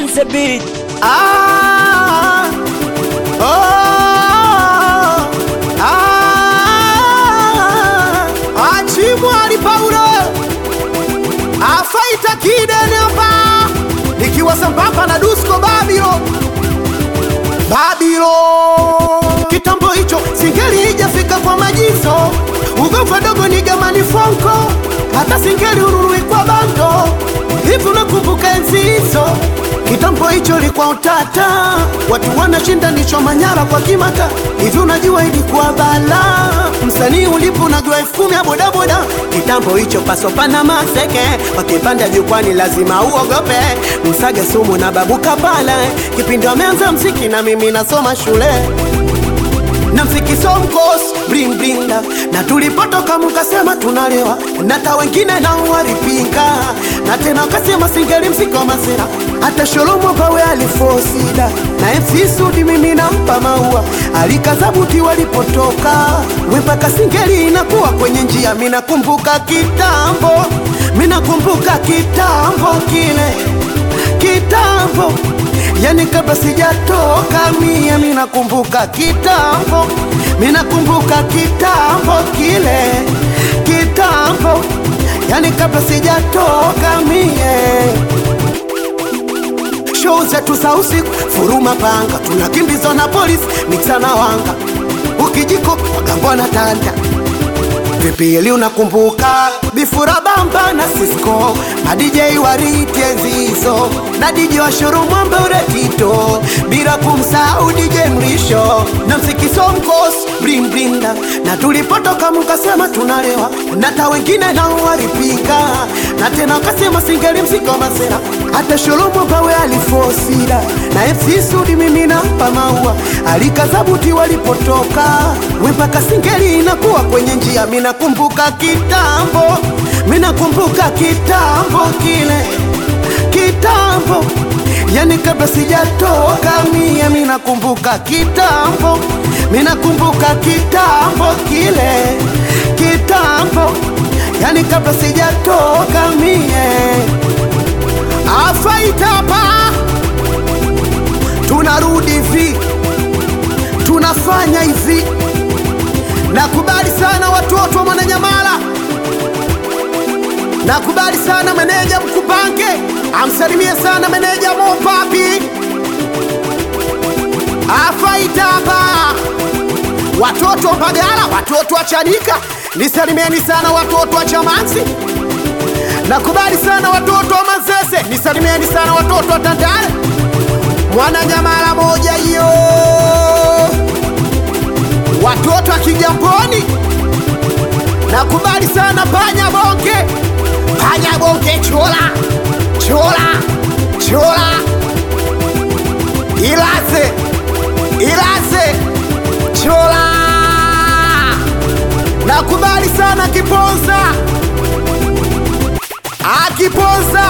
the beat. Ah, oh, ah, Achimwali Paulo afaita kidene hapa nikiwa sambamba na Dusko Babilo Babilo kitambo hicho singeli ijafika kwa majizo ugofa dogo ni gamani fonko hata singeli ururui kwa bando hivi unakumbuka enzi hizo kitambo hicho ilikuwa utata watu wanashindanishwa manyara kwa kimata hivi unajua ilikuwa bala msanii ulipo unajua elfu kumi ya bodaboda kitambo hicho pasopana maseke wakipanda jukwani lazima uogope msage sumu na babuka pale kipindi wameanza mziki na mimi nasoma shule na mziki somkos bling bling na, na tulipotoka mukasema tunalewa na ta wengine nao walipinga na tena wakasema singeli mziki wa masera hata sholomo pawe alifosida na MC Sudi mimi nampa maua alikazabuti walipotoka wepaka singeli inakuwa kwenye njia minakumbuka kitambo minakumbuka kitambo kile kitambo yani kabla sijatoka mie minakumbuka kitambo minakumbuka kitambo kile kitambo yani kabla sijatoka mie show zetu za usiku furuma panga tunakimbizwa na polisi miksana wanga ukijiko wagambwa na tanda vipili unakumbuka bifura bamba na Cisco madj wariti enzizo na DJ wa shuru mwambe uretito bila kumsahau DJ mrisho na msikiso mkos bling bling na, na tulipotoka mkasema tunalewa na ta wengine nao walipika na tena wakasema singeli msiko masera hata sholomo pawe alifosida na MC Sudi mimi nampa maua alikazabuti walipotoka wempaka singeli inakuwa kwenye njia minakumbuka kitambo minakumbuka kitambo kile kitambo yani kabla sijatoka mie minakumbuka kitambo minakumbuka kitambo kile kitambo yani kabla sijatoka mie afaitapa tunarudi hivi tunafanya hivi nakubali sana watoto wa mwananyamala nakubali sana meneja mkupange amsalimie sana meneja mopapi afaitapa watoto wa mbagala watoto wa chanika nisalimieni sana watoto wa chamansi nakubali sana watoto wa manzese nisalimieni sana watoto wa tandale mwananyamala moja hiyo watoto wa kigamboni nakubali sana panya bonge panya bonge chola chola chola ilaze ilaze chola nakubali sana kiponza akiponza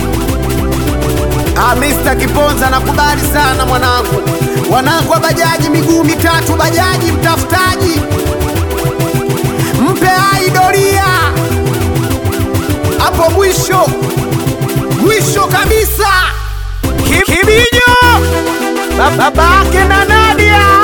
Ah, Mr. Kiponza nakubali sana mwanangu, wanangu wa bajaji miguu mitatu, bajaji mtafutaji, mpe aidoria hapo mwisho mwisho kabisa. Ki- Kibinyo babake na Nadia